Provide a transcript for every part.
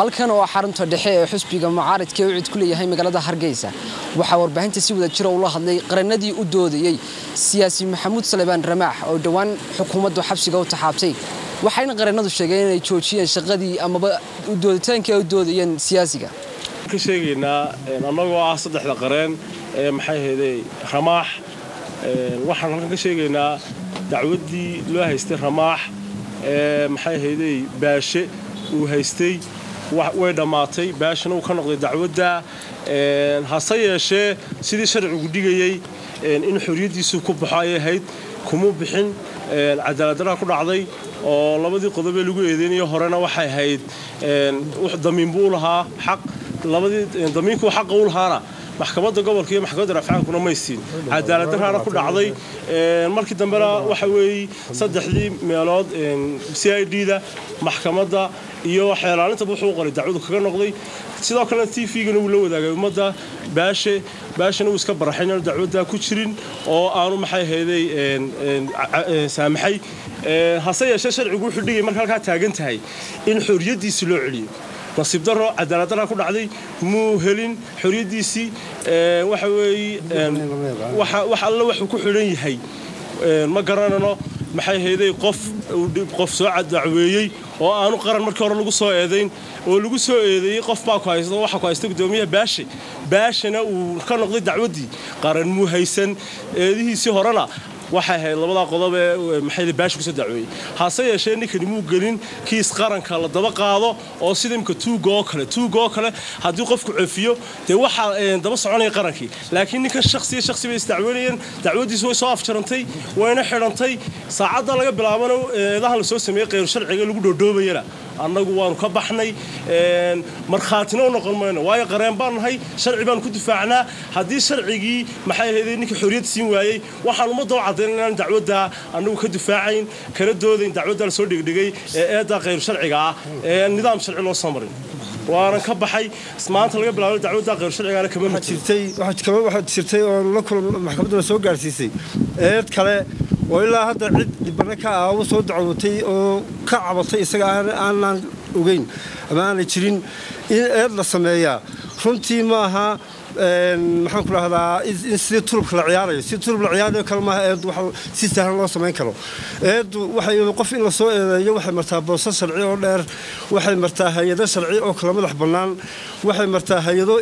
halkan oo xarunta dhexe ee xusbiga mucaaridka ee ucid ku leeyahay magaalada hargeysa waxaa warbaahinta si wada jira ula hadlay qarannadii u doodayey siyaasi maxamuud salebaan ramaax oo dhowaan xukuumaddu xabsiga u taxaabtay waxayna qarannadu sheegeen inay joojiyeen shaqadii amaba dooditaankii ay u doodayeen siyaasiga ka sheegaynaa annagoo ah saddexda qareen ee maxay ahayday ramaax waxaan halkan ka sheegaynaa dacwaddii loo haystay ramaax ee maxay ahayday baashe uu haystay way dhammaatay baashana uu ka noqday dacwadda hase yeeshee sidii sharcigu dhigayey in xorriyaddiisuu ku baxo ayay ahayd kumuu bixin cadaaladdaraa ku dhacday oo labadii qodobee lagu eedeynayo horena waxay ahayd damiinbuu u lahaa xaq labadii damiinkuu xaqa u lahaana maxkamadda gobolka iyo maxkamadda rafcaankuna maysiin cadaaladdarraana ku dhacday markii dambena waxa weeye saddexdii meelood c i d da maxkamadda iyo xeelaalintaba wuxuu u qoray dacwadu kaga noqday sidoo kalena t v-gana wuu la wadaagay ummadda baashe baashana wuu iska baraxay inaanu dacwaddaa ku jirin oo aanu maxay ahayday saamaxay hase yeeshee sharcigu wuxuu dhigay marka halkaa taagan tahay in xorriyaddiisi loo celiyo nasiib daro cadaaladdaraa ku dhacday muu helin xorriyaddiisii waxa weeye wax alle waxuu ku xidhan yahay ma garanano maxay hayday qof qof soo dacweeyey oo aanu qaran markii hore lagu soo eedayn oo lagu soo eedeeyey qof baa ku haysta waxa ku haysta gudoomiyaha baashe baashana uu ka noqday dacwaddii qaran muu haysan eedihiisii horena waxay ahayd labadaa qodob ee maxay baashi kusoo dacweeyey hase yeeshee ninkani muu gelin kiis qaranka la daba qaado oo sida imka tuuga oo kale tuuga oo kale haddii qofku cefiyo dee waxaa daba soconaya qarankii laakiin ninkan shakhsiya shakhsi bay isdacweynayeen dacwaddiisu way soo afjarantay wayna xidhantay saacadda laga bilaabana eedahan la soo sameeyey kheyr sharciga lagu dhoodhoobayana annagu waanu ka baxnay markhaatina u noqon mayno waayo qareen baan nahay sharci baanu ku difaacnaa haddii sharcigii maxay ahayd ninka xorriyad siin waayey waxaan ummadda u caddayn inaan dacwaddaa annagu ka difaacayn kana doodayn dacwaddaa la soo dhigdhigay ee eeddaa khayr sharciga ah ee nidaam sharci loo soo marin waanan ka baxay maanta laga bilaabo dacwaddaa khayr sharcigaana kama waxaad jirtay oo la kulan maxkamadduna soo gaarsiisay eed kale oo ilaa hadda cid dhibano ka ah u soo dacwootay oo ka cabatay isaga aanaan ogeyn ama aanay jirin in eed la sameeyaa runtii maaha maxaan ku dhahdaa in sidii tulubka la ciyaarayo sidii tulub la ciyaarayo kale maaha eed wax si sahlan loo samayn karo eeddu waxay qof in la soo eedeeyo waxay martaa boosas sharci oo dheer waxay martaa hay-ado sharci oo kala madax bannaan waxay martaa hay-ado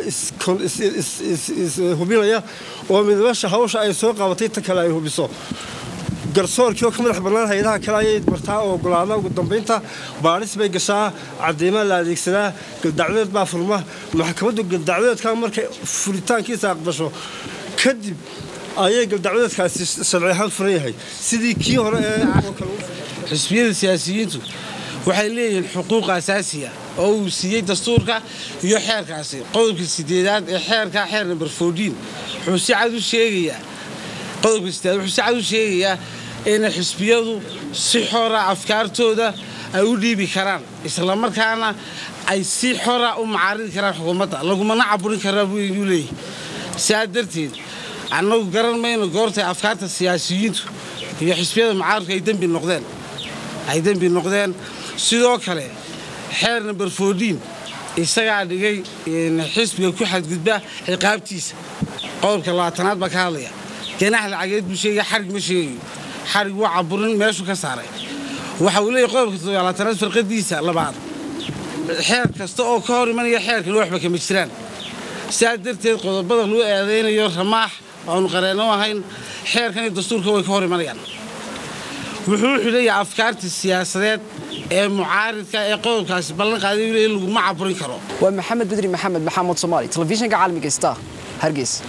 ishubinaya oo midabasha hawsha ay soo qabatay ta kale ay hubiso garsoorkii oo ka madax bannaan hay-adaha kale ayay martaa oo ogolaada ugu dambaynta baadhis bay gashaa cadeymaa la adeegsadaa galdacwadeed baa furma maxkamaddu galdacwadeedka markay furitaankiisa aqbasho kadib ayay galdacwadeedkaasi sharci ahaan furan yahay sidii kii hore ee xisbiyada siyaasiyiintu waxay leeyihiin xuquuq asaasiya oo uu siiyey dastuurka iyo xeerkaasi qodobka sideedaad ee xeerka xeer namber foodiin wuxuu si cad u sheegayaa qodobka sideedaad wuxuu si cad u sheegayaa in xisbiyadu si xora afkaartooda ay u dhiibi karaan islamarkaana ay si xora u macaaridi karaan xukuumadda lagumana caburin karaa buu leeyahy sidaa darteed annagu garan mayno goortay afkaarta siyaasiyiintu iyo xisbiyada mucaaridku ay dembi noqdeen ay dembi noqdeen sidoo kale xeer namber foodiin isagaa dhigay xisbiga ku xadgudba ciqaabtiisa qodobka labaatanaad baa ka hadlaya ganax lacageed buu sheegaya xarig ma sheegayo xarig waa caburin meeshuu ka saaray waxa uu leeyahy qodobka toddobaalaatanaad farqadiisa labaad xeer kasta oo ka hor imanaya xeerkan waxba kama jiraan sidaa darteed qodobada lagu eedaynayo ramaax aanu qareenno ahayn xeerkan iyo dastuurka way ka hor imanayaan wuxuu xidhayaa afkaarta siyaasadeed ee mucaaridka ee qodobkaasi ballan qaaday in laguma caburin karo waa maxamed bedri maxamed maxamuud soomaali telefishinka caalamiga star hargeysa